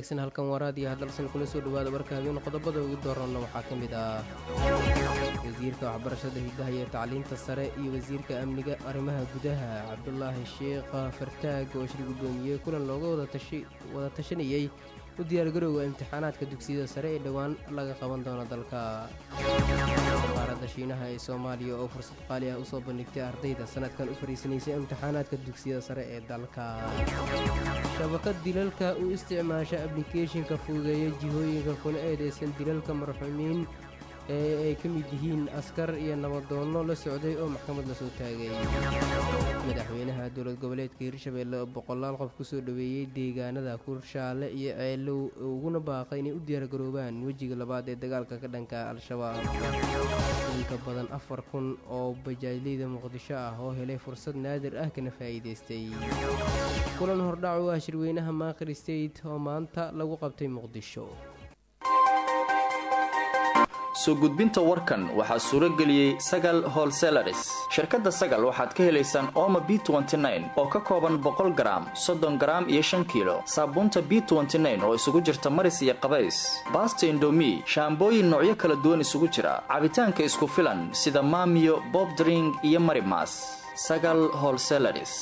wanaagsan halkan waraad iyo hadalsan kula soo dhowaada warka habeen qodobada ugu doorana waxaa ka mid ah wasiirka waxbarashada hidaha iyo tacliinta sare iyo wasiirka amniga arrimaha gudaha cabdulaahi sheekh fartaag oo shir guddoomiyey kulan looga wada tashanayey u diyaargarowga imtixaanaadka dugsiyada sare ee dhowaan laga qaban doono dalka safaaradda shiinaha ee soomaaliya oo fursad qaali ah usoo bandhigtay ardayda sanadkan u fariisanaysay imtixaanaadka dugsiyada sare ee dalka shabakad dilalka u isticmaasha ablicathonka fududeeya jihooyinka kuna eedeysan dilalka marxuumiin ee ay ka mid yihiin askar iyo nabadoonno la socday oo maxkamad lasoo taagay madaxweynaha dowlad goboleedka hirshabeelle oo boqolaal qof kusoo dhoweeyey deegaanada kurshaale iyo ceelow uguna baaqay inay u diyaargaroobaan wejiga labaad ee dagaalka ka dhanka al-shabaab inka badan afar kun oo bajaajleyda muqdisho ah oo helay fursad naadir ah kana faa'iidaystay kulan hordhac u ah shirweynaha maakir state oo maanta lagu qabtay muqdisho soo gudbinta warkan waxaa suuro geliyey sagal holselaris shirkadda sagal waxaad ka helaysaan ooma b oo ka kooban boqol garaam soddon garaam iyo shan kiilo saabuunta b oo isugu jirta maris iyo qabays baasta indomi shaambooyin noocyo kala duwan isugu jira cabitaanka isku filan sida maamiyo bobdring iyo marimas sagal holselaris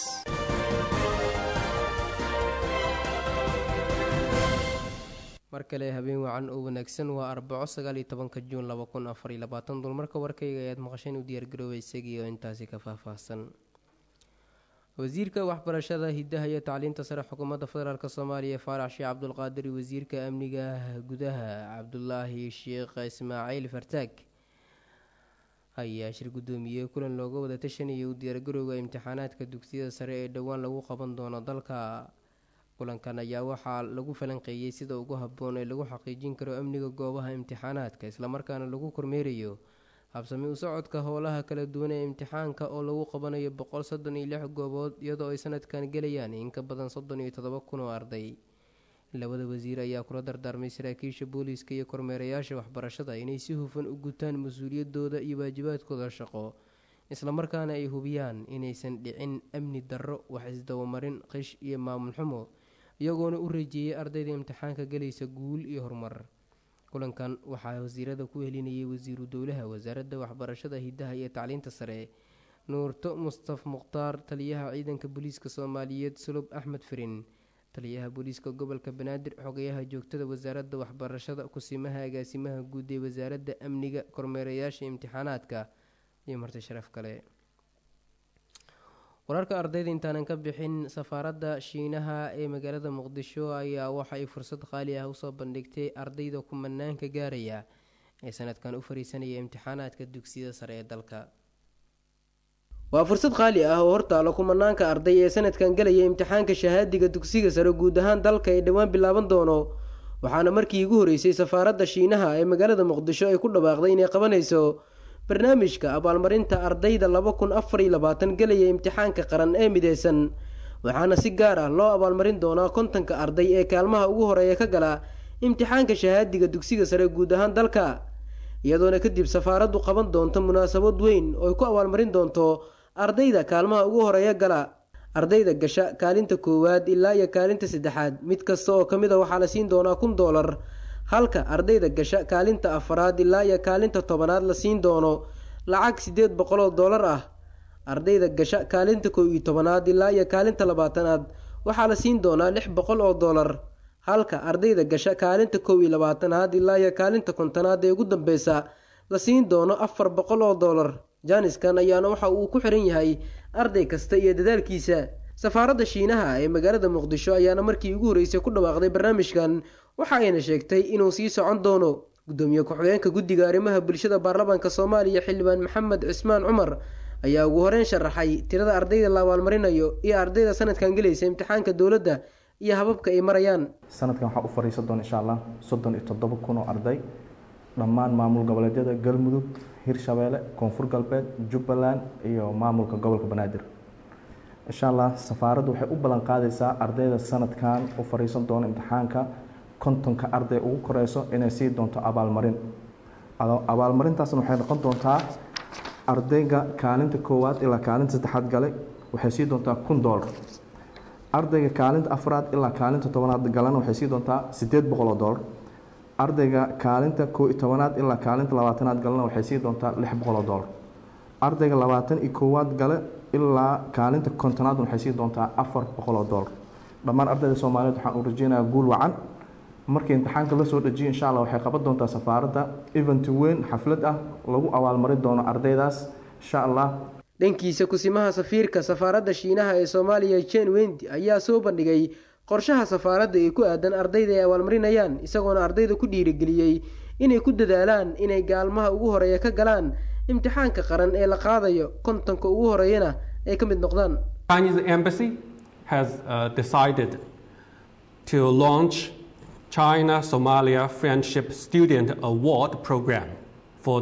mar kale habeen wacan oo wanaagsan waa arbaco sagaaliyo tobanka juun laba kun afar iyo labaatan dulmarka warkayga ayaad maqasheen u diyaargaroobay isagii oo intaasi ka faahfaahsan wasiirka waxbarashada hidaha iyo tacliinta sare xukuumadda federaalk soomaaliya faarax sheekh cabdulqaadir iyo wasiirka amniga gudaha cabdulaahi sheekh ismaaciil fartaag ayaa shir guddoomiyey kulan looga wada tashanayay u diyaargarowga imtixaanaadka dugsiyada sare ee dhowaan lagu qaban doono dalka kulankan ayaa waxaa lagu falanqeeyey sida ugu habboon ee lagu xaqiijin karo amniga goobaha imtixaanaadka islamarkaana lagu kormeerayo habsami u socodka howlaha kala duwan ee imtixaanka oo lagu qabanayo boqol soddon iyo lix goobood iyadoo ay sanadkan gelayaan in ka badan soddon iyo toddoba kun oo arday labada wasiir ayaa kula dardaarmay saraakiisha booliiska iyo kormeerayaasha waxbarashada inay si hufan u gutaan mas-uuliyadooda iyo waajibaadkooda shaqo islamarkaana ay hubiyaan inaysan dhicin amni darro wax isdabamarin qish iyo maamul xumo iyagoona u reejeeyay ardayda imtixaanka galaysa guul iyo horumar kulankan waxaa wasiirada ku helinayay wasiiru dowlaha wasaaradda waxbarashada hidaha iyo tacliinta sare nuurto mustaf mukhtaar taliyaha ciidanka booliiska soomaaliyeed sulub axmed firin taliyaha booliiska gobolka banaadir xogayaha joogtada wasaaradda waxbarashada kusimaha agaasimaha guud ee wasaaradda amniga kormeerayaasha imtixaanaadka iyo marti sharaf kale wararka ardayda intaanan ka bixin safaaradda shiinaha ee magaalada muqdisho ayaa waxa ay fursad qaali ah usoo bandhigtay ardayda kumanaanka gaaraya ee sanadkan u fariisanaya imtixaanaadka dugsiyada sare ee dalka waa fursad qaali ah oo hortaalo kumanaanka arday ee sanadkan galaya imtixaanka shahaadiga dugsiga sare guud ahaan dalka ee dhowaan bilaaban doono waxaana markii ugu horeysay safaaradda shiinaha ee magaalada muqdisho ay ku dhawaaqday inay qabanayso barnaamijka abaalmarinta ardayda laba kun afar iyo labaatan gelaya imtixaanka qaran ee mideysan waxaana si gaar ah loo abaalmarin doonaa kontonka arday ee kaalmaha ugu horeeya ka gala imtixaanka shahaadiga dugsiga sare guud ahaan dalka iyadoona kadib safaaraddu qaban doonto munaasabad weyn oo ay ku abaalmarin doonto ardayda kaalmaha ugu horeeya gala ardayda gasha kaalinta koowaad ilaa iyo kaalinta saddexaad mid kasta oo ka mid a waxaa la siin doonaa kun doolar halka ardayda gasha kaalinta afaraad ilaa iyo kaalinta tobanaad la siin doono lacag siddeed boqol oo doolar ah ardayda gasha kaalinta kow iyo tobanaad ilaa iyo kaalinta labaatanaad waxaa la siin doonaa lix boqol oo doolar halka ardayda gasha kaalinta kow iyo labaatanaad ilaa iyo kaalinta kontonaad ee ugu dambeysa la siin doono afar boqol oo doolar jaaniskan ayaana waxa uu ku xiran yahay arday kasta iyo dadaalkiisa safaaradda shiinaha ee magaalada muqdisho ayaana markii ugu horreysay ku dhawaaqday barnaamijkan waxa ayna sheegtay inuu sii socon doono gudoomiye ku-xigeenka guddiga arrimaha bulshada baarlamaanka soomaaliya xildhibaan maxamed cismaan cumar ayaa ugu horeyn sharaxay tirada ardayda la abaalmarinayo iyo ardayda sanadkan gelaysa imtixaanka dowladda iyo hababka ay marayaan sanadkan waxaa u fariisan doona insha allah soddon iyo toddoba kun oo arday dhammaan maamul goboleedyada galmudug hirshabeelle koonfur galbeed jubbaland iyo maamulka gobolka banaadir insha allah safaaraddu waxay u ballan qaadaysaa ardayda sanadkan u fariisan doona imtixaanka kontonka arday ugu koreyso inay sii doonto abaalmarin abaalmarintaasna waxay noqon doontaa ardayga kaalinta koowaad ilaa kaalinta saddexaad galay waxay sii doontaa kun doolar ardayga kaalinta afraad ilaa kaalinta tobanaad galana waxay sii doontaa sideed boqol oo doolar ardayga kaalinta koo iyo tobanaad ilaa kaalinta labaatanaad galana waxay sii doontaa lix boqol oo doolar ardayga labaatan iyo koowaad gale ilaa kaalinta kontonaad waxay sii doontaa afar boqol oo doolar dhammaan ardayda soomaaliyeed waxaan u rajeynayaa guul wacan markii imtixaanka la soo dhajiyo insha allah waxay qaban doontaa safaaradda event weyn xaflad ah lagu abaalmarin doono ardaydaas insha allah dhankiisa kusimaha safiirka safaaradda shiinaha ee soomaaliya jen wendi ayaa soo bandhigay qorshaha safaaradda ee ku aadan ardayda ay abaalmarinayaan isagoona ardayda ku dhiirigeliyey inay ku dadaalaan inay gaalmaha ugu horeeya ka galaan imtixaanka qaran ee la qaadayo kontonka ugu horeeyana ay ka mid noqdaan Chinese embassy has uh, decided to launch China Somalia Friendship Student Award Program for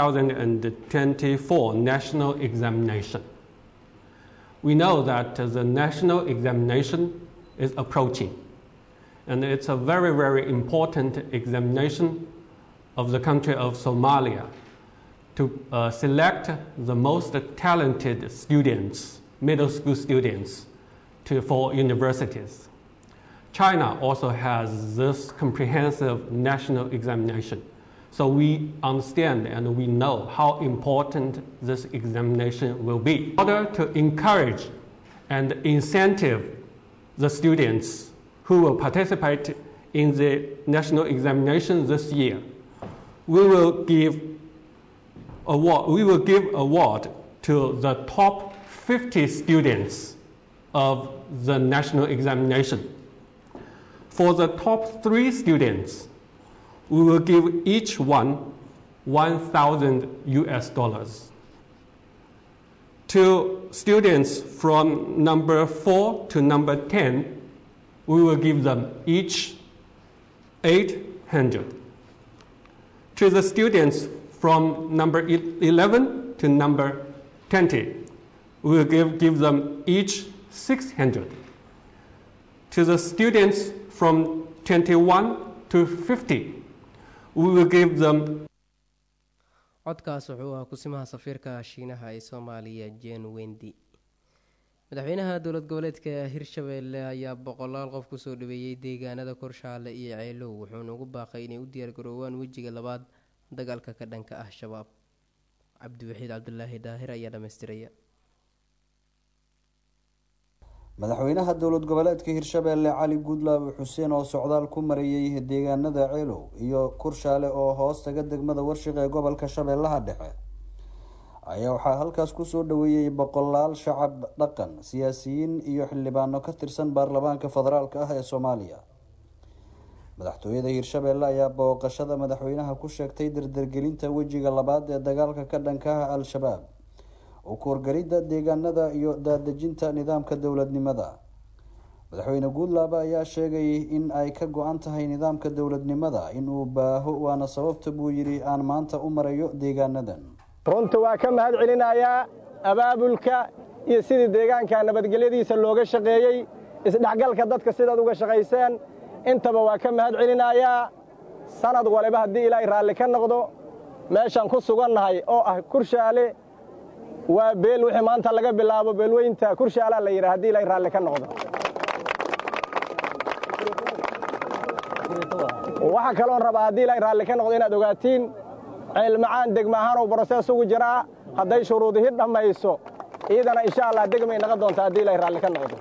2024 national examination. We know that uh, the national examination is approaching, and it's a very, very important examination of the country of Somalia to uh, select the most talented students, middle school students, to, for universities. China also has this comprehensive national examination. So we understand and we know how important this examination will be. In order to encourage and incentive the students who will participate in the national examination this year, we will give award, we will give award to the top 50 students of the national examination. For the top three students, we will give each one 1,000 US dollars. To students from number 4 to number 10, we will give them each 800. To the students from number 11 to number 20, we will give, give them each 600. To the students from 21 to 50, we will give them codkaas wuxuu ahaa kusimaha safiirka shiinaha ee soomaaliya jen wendi madaxweynaha dowlad goboleedka hirshabeelle ayaa boqolaal qof kusoo dhaweeyey deegaanada korshaale iyo ceelow wuxuuna ugu baaqay inay u diyaargaroowaan wejiga labaad dagaalka ka dhanka ah shabaab cabdiwaxiid cabdulaahi daahir ayaa dhamaystiraya madaxweynaha dowlad goboleedka hirshabeelle cali guudlaabe xuseen oo socdaal ku marayay deegaanada ceelow iyo kurshaale oo hoos taga degmada warshiq ee gobolka shabeellaha dhexe ayaa waxaa halkaas kusoo dhaweeyey boqolaal shacab dhaqan siyaasiyiin iyo xildhibaano ka tirsan baarlamaanka federaalk ah ee soomaaliya madaxtooyada hirshabeelle ayaa booqashada madaxweynaha ku sheegtay dardargelinta wejiga labaad ee dagaalka ka dhanka ah al-shabaab u kuwargaridda deegaanada iyo daadejinta nidaamka dowladnimada madaxweyne guudlaabe ayaa sheegay in ay ka go-an tahay nidaamka dowladnimada inuu baaho waana sababta buu yidhi aan maanta u marayo deegaanadan runta waa ka mahad celinayaa abaabulka iyo sidii deegaanka nabadgelyadiisa looga shaqeeyey isdhexgalka dadka sidaad uga shaqayseen intaba waa ka mahad celinayaa sanad waliba haddii ilaahay raalli ka noqdo meeshaan ku sugannahay oo ah kurshaale waa beel wixii maanta laga bilaabo beelweynta kurshaalaa la yidhaha hadii ilaahay raalli ka noqdo waxaa kaloon rabaa haddii ilaahay raalli ka noqdo inaad ogaatiin ceelmacaan degma ahaanuu brosees ugu jiraa hadday shuruudihi dhammayso iidana insha allah degmay naqon doontaa haddii ilaahay raalli ka noqdo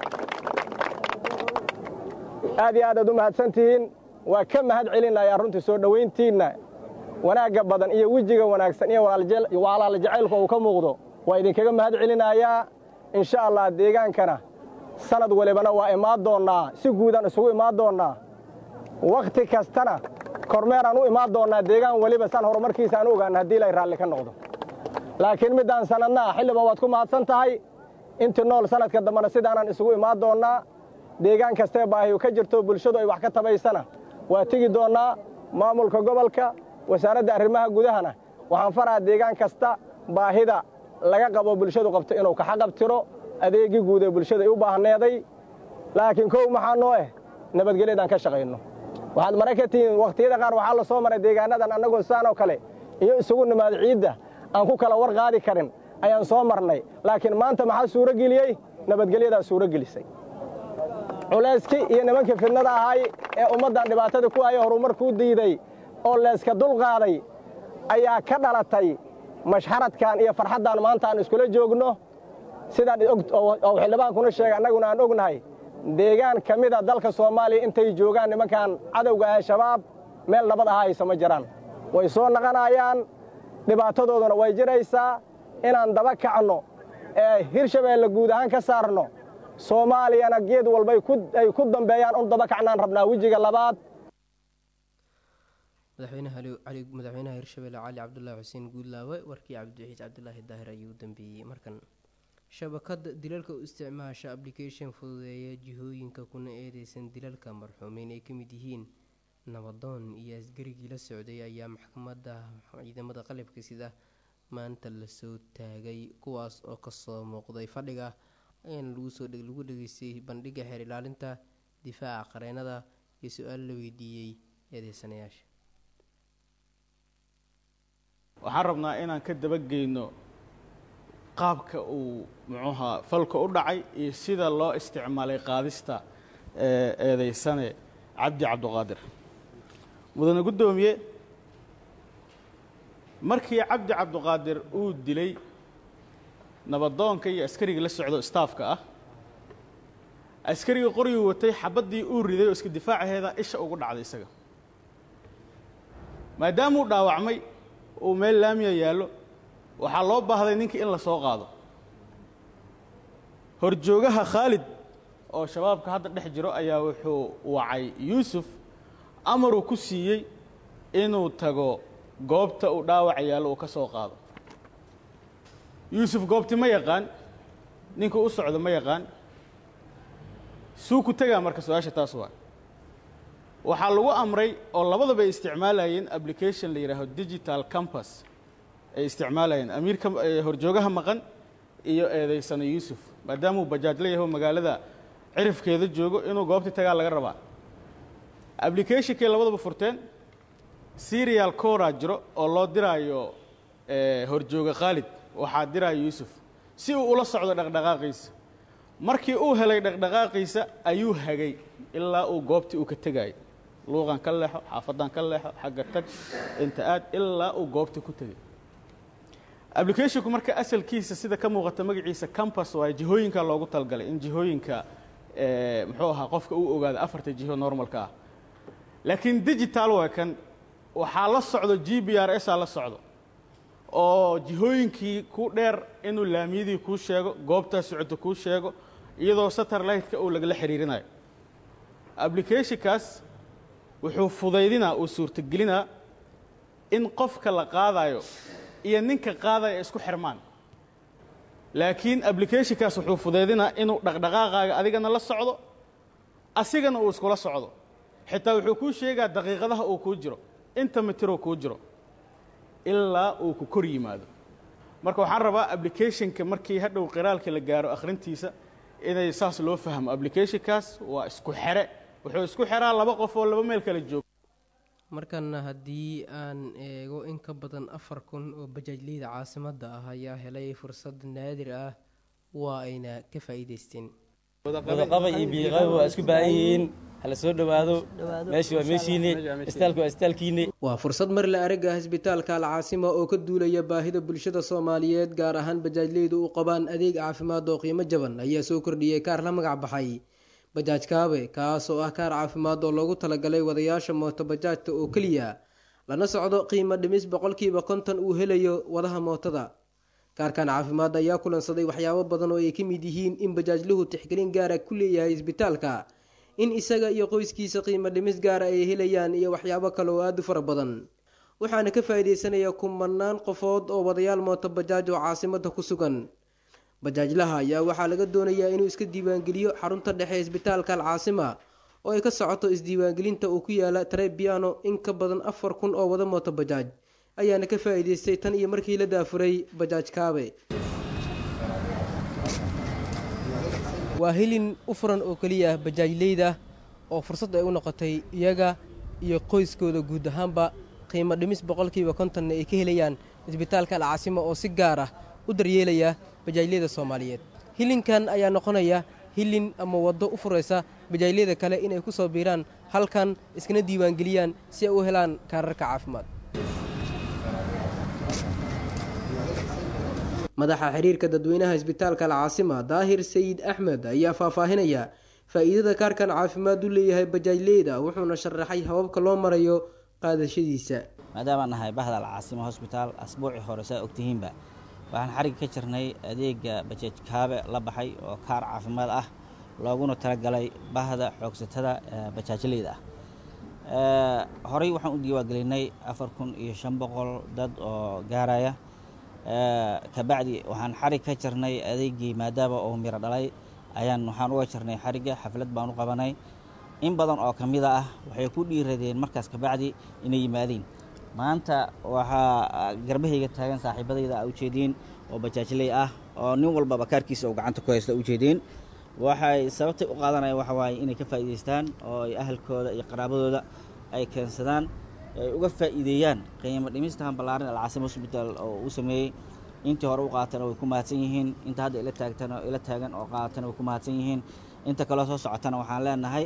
aad iyo aad aad u mahadsantihiin waa ka mahad celinayaa runtii soo dhowayntiinna wanaagga badan iyo wejiga wanaagsan iyo walaal jacaylku uu ka muuqdo waa idinkaga mahad celinayaa insha allah deegaankana sanad walibana waa imaan doonnaa si guudaan isugu imaan doonnaa wakhti kastana kormeeraan u imaan doonnaa deegaan weliba saan horumarkiisa aan u ogaana haddii ilaahay raalli ka noqdo laakiin middaan sanadnaa xilliba waad ku mahadsan tahay intii nool sanadka dambena sidaanaan isugu imaan doonnaa deegaan kastee baahiyu ka jirto bulshadu ay wax ka tabaysana waa tegi doonnaa maamulka gobolka wasaaradda arrimaha gudahana waxaan faraha deegaan kasta baahida laga qabo bulshadu qabto inuu kaxaqabtiro adeegii guud ee bulshada ay u baahneeday laakiin kow maxaa noo eh nabadgelyadaan ka shaqayno waxaad mara ka tihiin wakhtiyada qaar waxaa la soo maray deegaanadan annagoo saanoo kale iyo isugu nimaad ciidda aan ku kala war qaadi karin ayaan soo marnay laakiin maanta maxaa suuro geliyey nabadgelyadaa suuro gelisay culayskii iyo nimankii fidnada ahay ee ummaddan dhibaatada ku haya horumarkuu diiday oo layska dulqaaday ayaa ka dhalatay mashxaradkan iyo farxaddan maanta aan iskula joogno sidaan oo xildhibaankuna sheegay annaguna aan ognahay deegaan ka mida dalka soomaaliya intay joogaan nimankan cadowga ah shabaab meel nabad aha hayso ma jiraan way soo naqanayaan dhibaatadooduna way jiraysaa inaan daba kacno ee hirshabeelle guud ahaan ka saarno soomaaliyana geed walba ay ku dambeeyaan un daba kacnaan rabnaa wejiga labaad madaxweynaha hirshabelle cali cabdulaahi xuseen guudlaawe warkii cabdiwaxiid cabdulaahi daahir ayuu u dambeeyey markan shabakada dilalka u isticmaasha application fududeeya jihooyinka kuna eedeysan dilalka marxuumeyn ay ka mid yihiin nabadoon iyo asgarigii la socday ayaa maxkamadda ciidamada qalabka sida maanta lasoo taagay kuwaas oo kasoo muuqday fadhiga ayaana lagu dhageystay bandhiga xeer ilaalinta difaaca qareenada iyo su-aal la weydiiyey eedeysanayaasha waxaan rabnaa inaan ka dabageyno qaabka uu muxuuha falka u dhacay iyo sida loo isticmaalay qaadista eedeysane cabdi cabdiqaadir mudane guddoomiye markii cabdi cabdiqaadir uu dilay nabadoonka iyo askarigii la socdo staafka ah askarigii qorigii watay xabaddii uu riday oo iska difaacaheeda isha ugu dhacday isaga maadaamuu dhaawacmay uu meel laamiya yaallo waxaa loo baahday ninkii in la soo qaado horjoogaha khaalid oo shabaabka hadda dhex jiro ayaa wuxuu wacay yuusuf amaruu ku siiyey inuu tago goobta uu dhaawaca yaallo uu ka soo qaado yuusuf goobti ma yaqaan ninkuu u socdo ma yaqaan suu ku tegaa marka su-aasha taas waa waxaa lagu amray oo labadaba ay isticmaalayeen application la yidhaaho digital campus ay isticmaalayeen amiirka horjoogaha maqan iyo eedaysano yuusuf maadaamuu bajaaj la yaho magaalada cirifkeeda joogo inuu goobtii tagaa laga rabaa applicationkay labadaba furteen serial cora jiro oo loo diraayo horjooga khaalid waxaa diraya yuusuf si uu ula socdo dhaqdhaqaaqiisa markii uu helay dhaqdhaqaaqiisa ayuu hagay ilaa uu goobtii uu ka tegaayo luuqan ka leexo xaafadan ka leexo xagga tag inta aad ilaa uu goobtii ku tegay applicationku marka asalkiisa sida ka muuqata magaciisa campus waayo jihooyinka loogu talgalay in jihooyinka muxuu ahaa qofka uu ogaado afarta jiho normalka ah laakiin digital waa kan waxaa la socdo g b r s aa la socdo oo jihooyinkii ku dheer inuu laamiyadii kuu sheego goobtaa socoto kuu sheego iyadoo satellite-ka uu lagala xiriirinayo applicationkaas wuxuu fudaydinaa uu suurtagelinaa in qofka la qaadayo iyo ninka qaadaya isku xirmaan laakiin applicationkaas wuxuu fudaydinaa inuu dhaqdhaqaaqaaga adigana la socdo asigana uu iskula socdo xitaa wuxuu kuu sheegaa daqiiqadaha uu kuu jiro inta mitiroo kuu jiro ilaa uu ku kor yimaado marka waxaan rabaa applicationka markii hadhow qiraalka la gaaro akhrintiisa inay saas loo fahmo applicationkaas waa isku xere wuxuu isku xeraa laba qof oo laba meel kala joogo markana haddii aan eego in ka badan afar kun oo bajaajleyda caasimadda ah ayaa helay fursad naadir ah waa ayna ka faa'iidaysteen wadaqaba iyo biiqaba waa isku baahan yihiin hala soo dhowaado meeshu waa meeshiine istaalku waa istaalkiine waa fursad mar la aragga isbitaalka alcaasima oo ka duulaya baahida bulshada soomaaliyeed gaar ahaan bajaajleydu u qabaan adeeg caafimaad oo qiimo jaban ayaa soo kordhiyey kaar la magac baxay bajaaj kaabe kaas oo ah kaar caafimaad oo loogu talagalay wadayaasha mooto bajaajta oo keliya lana socdo qiimo dhimis boqolkiiba konton uu helayo wadaha mootada kaarkan caafimaad ayaa kulansaday waxyaabo badan oo ay ka mid yihiin in bajaajluhu tixgelin gaara ku leeyahay isbitaalka in isaga iyo qoyskiisa qiimo dhimis gaara ay helayaan iyo waxyaabo kale oo aada u fara badan waxaana ka faa'iidaysanaya kumanaan qofood oo wadayaal mooto bajaaj oo caasimada ku sugan bajaajlaha ayaa waxaa laga doonayaa inuu iska diiwaangeliyo xarunta dhexe isbitaalka alcaasima oo ay ka socoto isdiiwaangelinta uu ku yaala trebiano in ka badan afar kun oo wada mooto bajaaj ayaana ka faa'iidaystay tan iyo markii la daafuray bajaaj kaabe waa hilin u furan oo keliya bajaajleyda oo fursad ay u noqotay iyaga iyo qoyskooda guud ahaanba qiimo dhimis boqolkiiba kontonna ay ka helayaan isbitaalka alcaasima oo si gaar ah u daryeelaya bajaajleyda soomaaliyeed hilinkan ayaa noqonaya hilin ama waddo u furaysa bajaajyada kale inay ku soo biiraan halkan iskana diiwaangeliyaan si ay u helaan kaararka caafimaad madaxa xiriirka dadweynaha isbitaalka alcaasima daahir sayid axmed ayaa faahfaahinaya faa'iidada kaarkan caafimaad u leeyahay bajaajleyda wuxuuna sharaxay hababka loo marayo qaadashadiisa maadaama nahay bahda alcaasima hosbitaal asbuucii hore saa ogtihiinba waxaan xarig ka jirnay adeega bajaaj kaabe la baxay oo kaar caafimaad ah looguna talagalay bahda xoogsatada bajaajleyda ah horey waxaan u diiwaangelinay afar kun iyo shan boqol dad oo gaaraya kabacdi waxaan xarig ka jirnay adeegii maadaama uu miro dhalay ayaan waxaan uga jirnay xarigga xaflad baan u qabanay in badan oo ka mida ah waxay ku dhiiradeen markaas kabacdi inay yimaadeen maanta waxaa garbahayga taagan saaxiibadayda a ujeediin oo bajaajley ah oo nin walbaba kaarkiisa uu gacanta ku haysta ujeediin waxay sababtay u qaadanaya waxa waaye inay ka faa'iidaystaan oo ay ahalkooda iyo qaraabadooda ay keensadaan ay uga faa'iideeyaan qiimo dhimistahan ballaaran alcaasima hosbitaal oo uu sameeyey intii hore u qaatana way ku mahadsan yihiin inta hadda ila taagtana ila taagan oo qaatana way ku mahadsan yihiin inta kaloo soo socotana waxaan leenahay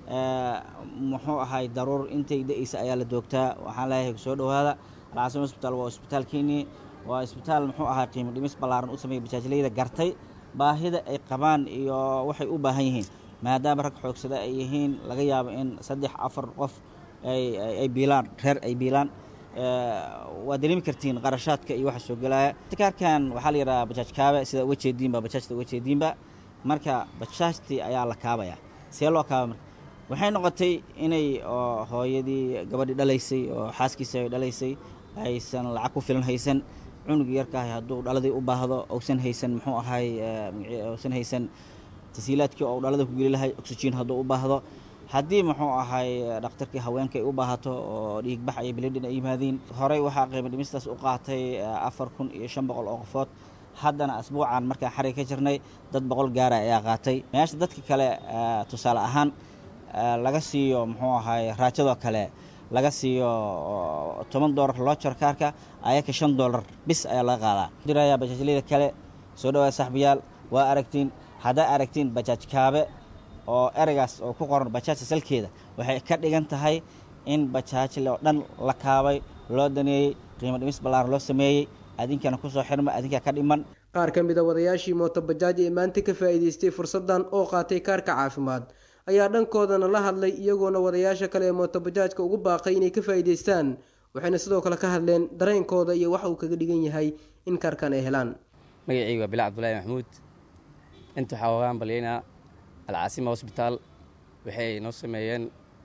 muxuu ahay daruur intay da-eysa ayaa la doogtaa waxaan leeyahay soo dhowaada alcaasima hosbitaal waa isbitaalkeenii waa isbitaal muxuu ahay qiimo dhimis ballaaran u sameeyey bajaajleyda gartay baahida ay qabaan iyo waxay u baahan yihiin maadaama rag xoogsada ay yihiin laga yaabo in saddex afar qof ay biilaan reer ay biilaan waa dareemi kartiin qarashaadka iyo waxa soo gelaya kaarkan waxaa la yidhaha bajaaj kaabe sida uga jeediinba bajaajta uga jeediinba marka bajaajtii ayaa la kaabaya see loo kaaba marka waxay noqotay inay hooyadii gabadhii dhalaysay oo xaaskiisa ay dhalaysay aysan lacag ku filan haysan cunug yarkaahay hadduu dhaladii u baahdo uusan haysan muxuu ahay uusan haysan tasiilaadkii oo dhalada ku geli lahay oxygen hadduu u baahdo haddii muxuu ahay dhakhtarkii haweenka ay u baahato oo dhiigbax iyo bilidhin ay yimaadiin horey waxaa qiimo dhimistaas u qaatay afar kun iyo shan boqol oo qofood haddana asbuucan markaan xarig ka jirnay dad boqol gaara ayaa qaatay meesha dadka kale tusaale ahaan laga siiyo muxuu ahay raajadoo kale laga siiyo toban doolar loojar kaarka ayaka shan doolar bis ayaa laga qaadaa diraya bajaajleyda kale soo dhawaada saxbiyaal waa aragtiin haddaa aragtiin bajaaj kaabe oo ereygaas oo ku qoran bajaajta salkeeda waxay ka dhigan tahay in bajaajle oo dhan la kaabay loo daneeyey qiimo dhimis ballaaran loo sameeyey adinkana kusoo xirma adinkaa ka dhiman qaar ka mid a wadayaashii mootobajaaj ee maanta ka faa'iidaystay fursaddan oo qaatay kaarka caafimaad ayaa dhankoodana la hadlay iyagoona wadayaasha kale ee mootobajaajka ugu baaqay inay ka faa'iidaystaan waxayna sidoo kale ka hadleen dareenkooda iyo waxa uu kaga dhigan yahay in kaarkan ay helaan magacaygu waa bilaa cabdulaahi maxamuud inta waxaa ogaan balyaynaa alcaasima hosbitaal waxay noo sameeyeen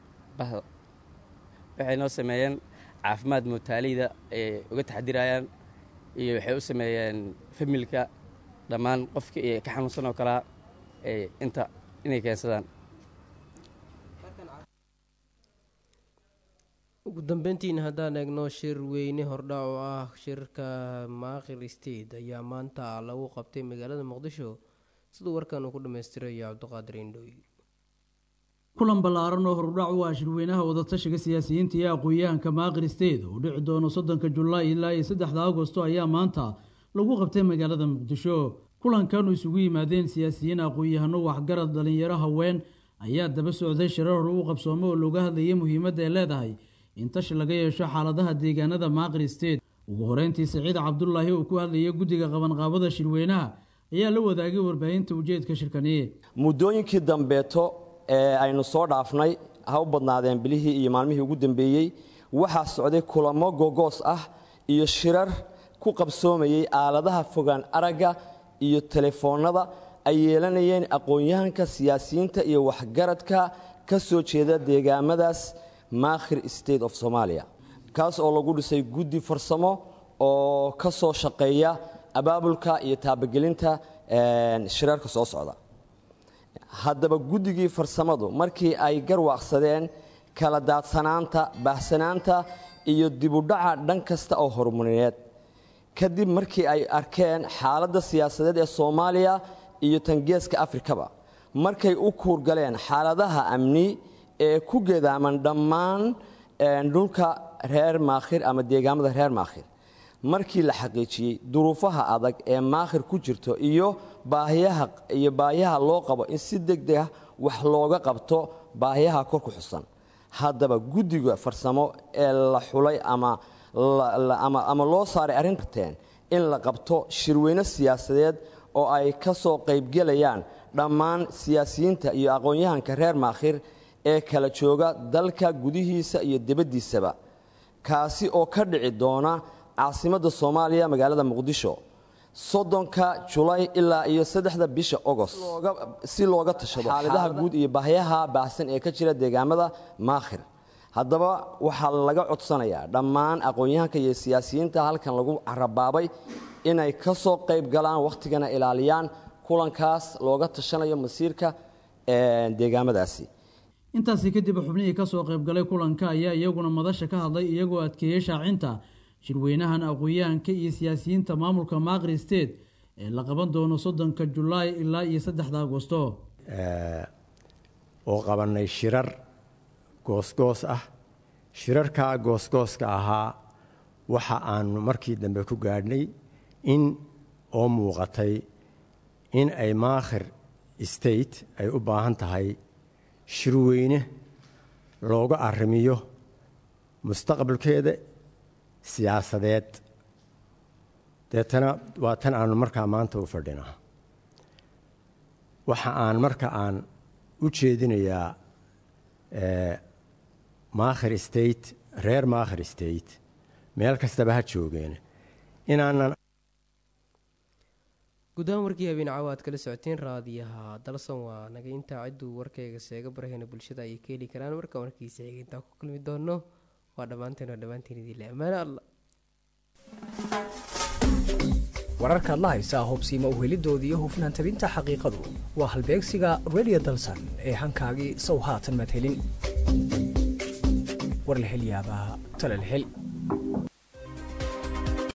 waxay noo sameeyeen caafimaad mootaaleyda ay uga taxdirayaan iyo waxay u sameeyeen familka dhammaan qofka iyo ka xanuunsan oo kalea inta inay keensadaan ugu dambeyntiina haddaan eegno shir weyne hordhac oo ah shirka maaqir state ayaa maanta lagu qabtay magaalada muqdisho siduu warkan uu ku dhammaystirayo cabdiqaadir indhooy kulan ballaaran oo hordhac u ah shirweynaha wadatashiga siyaasiyiinta iyo aqoon-yahanka maaqir state oo dhici doono soddonka julaay ilaa iyo saddexda agosto ayaa maanta lagu qabtay magaalada muqdisho kulankan uu isugu yimaadeen siyaasiyiin aqoon-yahano waxgarad dhalinyaro haween ayaa daba socday shirar hore u qabsoome oo looga hadlayay muhiimadda ay leedahay in tashi laga yeesho xaaladaha deegaanada maaqir state ugu horeyntii saciid cabdulaahi oo ku hadlayay guddiga qabanqaabada shirweynaha ayaa la wadaagay warbaahinta ujeedka shirkaniye muddooyinkii dambeeto ee aynu soo dhaafnay ha u badnaadeen bilihii iyo maalmihii ugu dambeeyey waxaa socday kulamo gogoos ah iyo shirar ku qabsoomayey aaladaha fogaan aragga iyo telefoonnada ay yeelanayeen aqoon-yahanka siyaasiyiinta iyo waxgaradka ka soo jeeda deegaamadaas maakhir state of somalia kaas oo lagu dhisay guddi farsamo oo ka soo shaqeeya abaabulka iyo taabagelinta shirarka soo socda haddaba guddigii farsamadu markii ay garwaaqsadeen kala daadsanaanta baahsanaanta iyo dibudhaca dhan kasta oo horumarineed kadib markii ay arkeen xaaladda siyaasadeed ee soomaaliya iyo tangeeska afrikaba markay u kuurgaleen xaaladaha amni ee ku gedaaman dhammaan dhulka reer maakhir ama deegaamada reer maakhir markii la xaqiijiyey duruufaha adag ee maakhir ku jirto iyo baahiyaha iyo baahiyaha loo qabo in si deg deg ah wax looga qabto baahiyaha kor ku xusan haddaba guddiga farsamo ee la xulay ama ama loo saaray arrinteen in la qabto shirweyne siyaasadeed oo ay ka soo qaybgelayaan dhammaan siyaasiyiinta iyo aqoon-yahanka reer maakhir ee kala jooga dalka gudihiisa iyo dibaddiisaba kaasi oo ka dhici doona caasimadda soomaaliya magaalada muqdisho soddonka julay ilaa iyo saddexda bisha ogost si looga tashado xaaladaha guud iyo baahyaha baahsan ee ka jira deegaamada maakhir haddaba waxaa laga codsanayaa dhammaan aqoon-yahanka iyo siyaasiyiinta halkan lagu carabaabay inay ka soo qayb galaan wakhtigana ilaaliyaan kulankaas looga tashanayo masiirka deegaamadaasi intaasi kadib xubnihii kasoo qaybgalay kulanka ayaa iyaguna madasha ka hadlay iyagoo adkeeyey shaacinta shirweynahan aqoon-yahanka iyo siyaasiyiinta maamulka maaqri state ee la qaban doono soddonka julaay ilaa iyo saddexda agosto oo qabanay shirar goosgoos ah shirarkaa goosgooska ahaa waxa aanu markii dambe ku gaadhnay in oo muuqatay in ay maakhir state ay u baahan tahay shirweyne looga arrimiyo mustaqbalkeeda siyaasadeed deetana waa tan aanu markaa maanta u fadhinaa waxa aan marka aan u jeedinayaa maakhir state reer maakhir state meel kastaba ha joogeen inaanan gudahaan warkii habeen caawa aad kala socoteen raadiyaha dalsan waa naga intaa cidduu warkayga seega barahayna bulshada ayay ka heli karaan marka warkiisa xiga intaa ku kulmi doono waa dhammaanteen waa dhammaanteen idinle ammaane alla wararkaad la haysaa hubsiima uhelidooda iyo hufnaan tabinta xaqiiqadu waa halbeegsiga redio dalsan ee hankaagii sow haatan madhelin war la hel yaabaa tala la hel